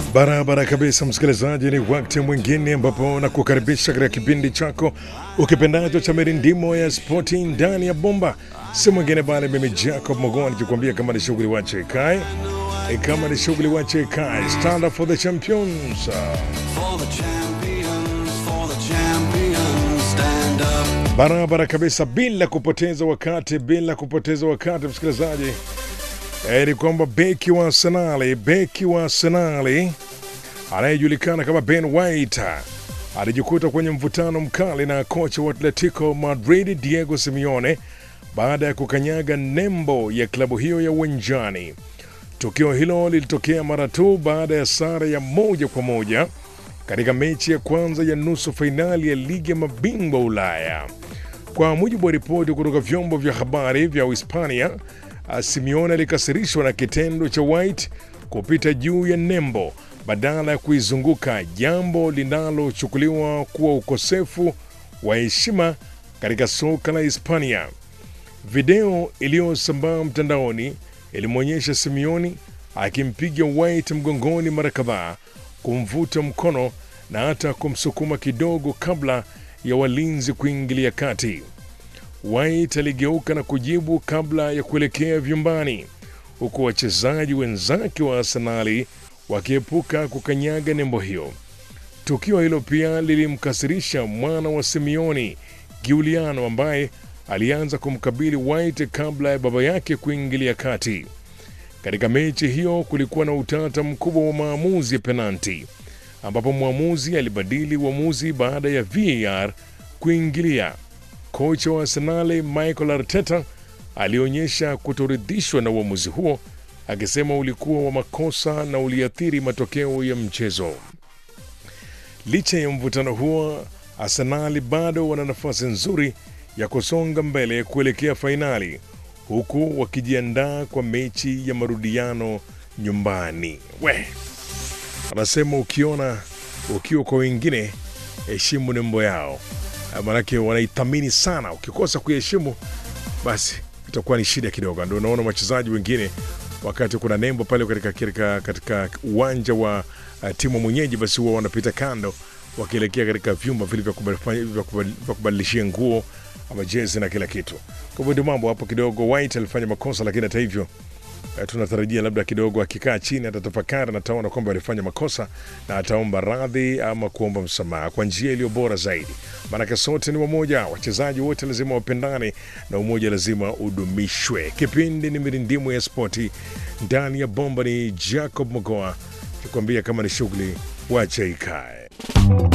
Barabara kabisa, msikilizaji, ni wakati mwingine ambapo nakukaribisha katika kipindi chako ukipendacho cha mirindimo ya spoti ndani ya bomba. Si mwingine bali mimi Jacob Mogoa nikikwambia kama ni shughuli wache ikae, E, kama ni shughuli wache ikae. Stand up for the champions. For the champions, for the champions, stand up. Barabara kabisa, bila kupoteza wakati, bila kupoteza wakati msikilizaji, e, ni kwamba beki wa Arsenali, beki wa Arsenali anayejulikana kama Ben White alijikuta kwenye mvutano mkali na kocha wa Atletico Madrid Diego Simeone baada ya kukanyaga nembo ya klabu hiyo ya uwanjani. Tukio hilo lilitokea mara tu baada ya sare ya moja kwa moja katika mechi ya kwanza ya nusu fainali ya ligi ya mabingwa Ulaya. Kwa mujibu wa ripoti kutoka vyombo vya habari vya Uhispania, ah, Simeone alikasirishwa na kitendo cha White kupita juu ya nembo badala ya kuizunguka, jambo linalochukuliwa kuwa ukosefu wa heshima katika soka la Hispania. Video iliyosambaa mtandaoni ilimwonyesha Simeoni akimpiga White mgongoni mara kadhaa, kumvuta mkono na hata kumsukuma kidogo kabla ya walinzi kuingilia kati. White aligeuka na kujibu kabla ya kuelekea vyumbani, huku wachezaji wenzake wa Arsenali wakiepuka kukanyaga nembo hiyo. Tukio hilo pia lilimkasirisha mwana wa Simeoni, Giuliano, ambaye alianza kumkabili White kabla ya baba yake kuingilia kati. Katika mechi hiyo kulikuwa na utata mkubwa wa maamuzi ya penalti, ambapo mwamuzi alibadili uamuzi baada ya VAR kuingilia. Kocha wa Arsenali Michael Arteta alionyesha kutoridhishwa na uamuzi huo, akisema ulikuwa wa makosa na uliathiri matokeo ya mchezo. Licha ya mvutano huo, Arsenali bado wana nafasi nzuri ya kusonga mbele kuelekea fainali huku wakijiandaa kwa mechi ya marudiano nyumbani. We anasema ukiona ukiwa kwa wengine, heshimu nembo yao, Ah, maanake wanaithamini sana. Ukikosa kuheshimu, basi itakuwa ni shida kidogo. Ndio unaona wachezaji wengine wakati kuna nembo pale katika, katika, katika uwanja wa uh, timu mwenyeji, basi huwa wanapita kando wakielekea katika vyumba vile vya kubali- vya kubali- vya kubadilishia nguo ama jezi na kila kitu. Kwa hivyo ndio mambo hapo kidogo. White alifanya makosa, lakini hata hivyo eh, tunatarajia labda kidogo akikaa chini atatafakari na ataona kwamba alifanya makosa na ataomba radhi ama kuomba msamaha kwa njia iliyo bora zaidi, maanake sote ni wamoja, wachezaji wote lazima wapendane na umoja lazima udumishwe. Kipindi ni mirindimu ya spoti ndani ya bomba, ni Jacob Mogoa kikwambia kama ni shughuli wache ikae.